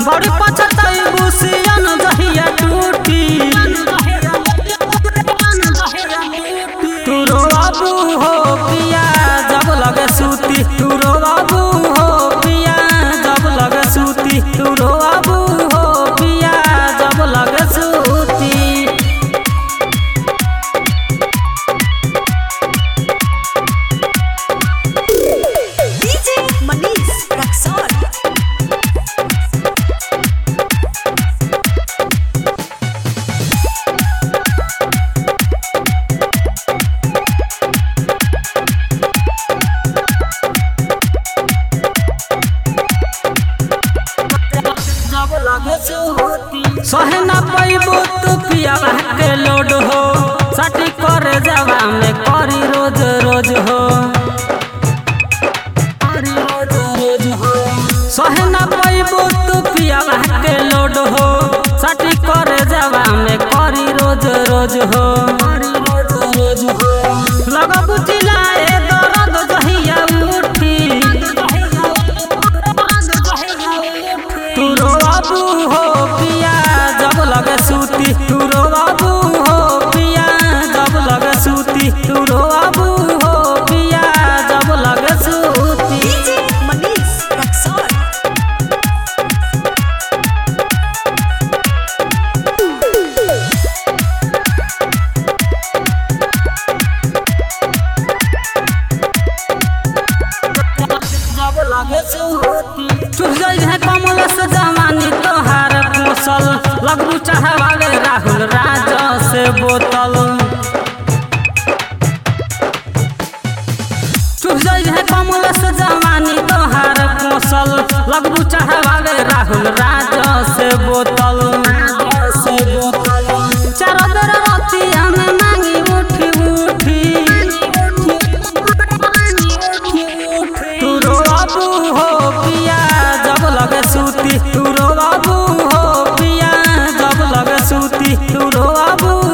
बड़ी पछताई बुसियन जहिया टूटी तू रो बाबू हो पिया जब लगे सूती तू रो बाबू हो पिया जब लगे सूती तू रो बाबू हो पिया जब लगे सूती DJ Manish Raksol. सहे न पैबो तू पियावा के लोड हो सटी करे जावा में करी रोज रोज हो करी रोज रोज हो सहे न पैबो तू पियावा के लोड हो सटी करे जावा में करी रोज रोज हो करी रोज रोज हो लगबु चिल्लाए दर्द जहिया उठी तू रो बाबू हो पिया जब लगे सूती तू रो बाबू हो पिया जब लगे सूती तू रो बाबू हो पिया जब लगे सूती DJ Manish Raksol. चुप जाई है कमल से जवानी तोहार पोसल लगू चाहवाले राहुल राजा से बोतल चुप जाई है कमल से जवानी तोहार पोसल लगू चाहवाले राहुल राजा से बोतल से बोतल चार बेर रतिया में मांगी उठी उठी तू रो बाबू हो पिया जब लगे सूती तू रो बाबू हो पिया जब लगे सूती तू रो बाबू